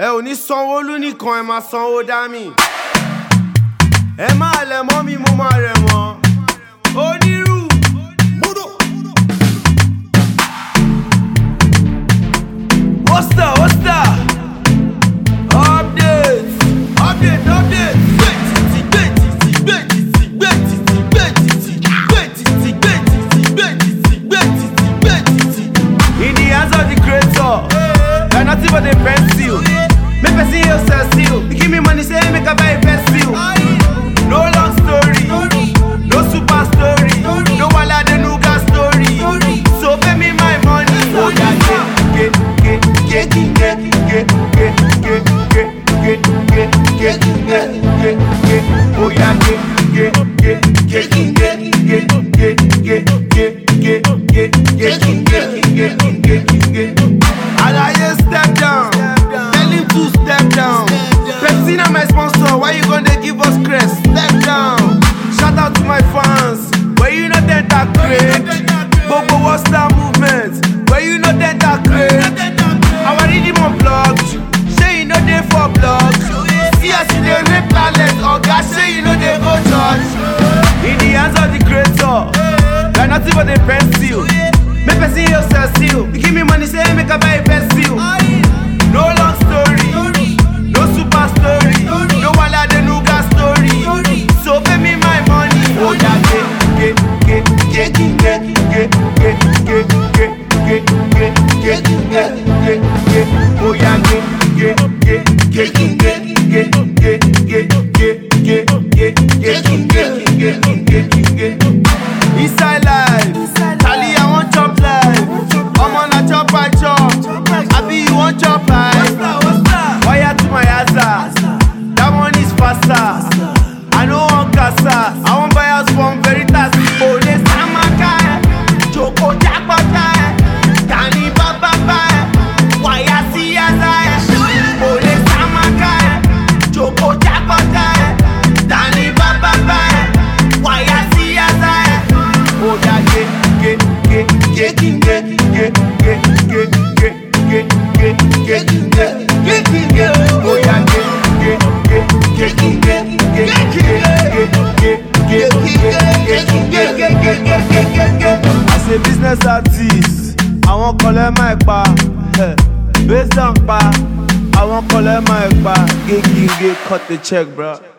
ẹ ò ní sanwó-olú nìkan ẹ máa sanwó dá mi. ẹ máa lẹ̀ mọ́ mi mo máa rẹ̀ mọ́. onírú. What's that? What's that? Updates. Update, update. In the hands of the creator, you're nothing but a pencil. Make person heal sell seal. You give me money, say make I buy a pencil. No long story, no super story, no wala de nuga story. So pay me my money. Oh yeah, get get get get get get get get get get get get get get Oh yeah, get get get get get get get get get get get get get get get get Alaye step down, tell him to step down. Pepsi na my sponsor, why you gonna give us crest? Step down. Shout out to my fans, where you know that that great. Gbogbo what's that movement, where you know that that great. Our rhythm on blocked, say you know they for blocked. See as you dey rape talent, oga say you know they go church. In the hands of the creator, you're nothing but a pencil. Make person heal sell seal. You give me money, say make I buy a pencil. No long story, no super story, no wala de nuga story. So pay me my money. Oh yeah, get get get get get get get get get get get get get get Oh yeah, get get get get get get get get get get get get get get get Inside life, Charlie, I want chop life. I'm on a chop, I chop. Happy you want chop life. Wire to my hazard. That one is faster. I know one casa. I want buy house from Veritas. Oh, this Amaka. Joko Jakota. Tani Baba. Wire see as Oh, this Amaka. Joko Jakota. Tani Baba. Wire see as Oh, yeah, get, get, get, get, get, get, get, get, get, get, get, get, get, get, get, get. Oh, yeah, get, get, get, get, get, get, get, get, get, get, get, get, get, get, get, get, get, get. As a business artist, àwọn kan lẹ́ máa pa, based on pa, àwọn kan lẹ́ máa pa, gégége cut the check, bro.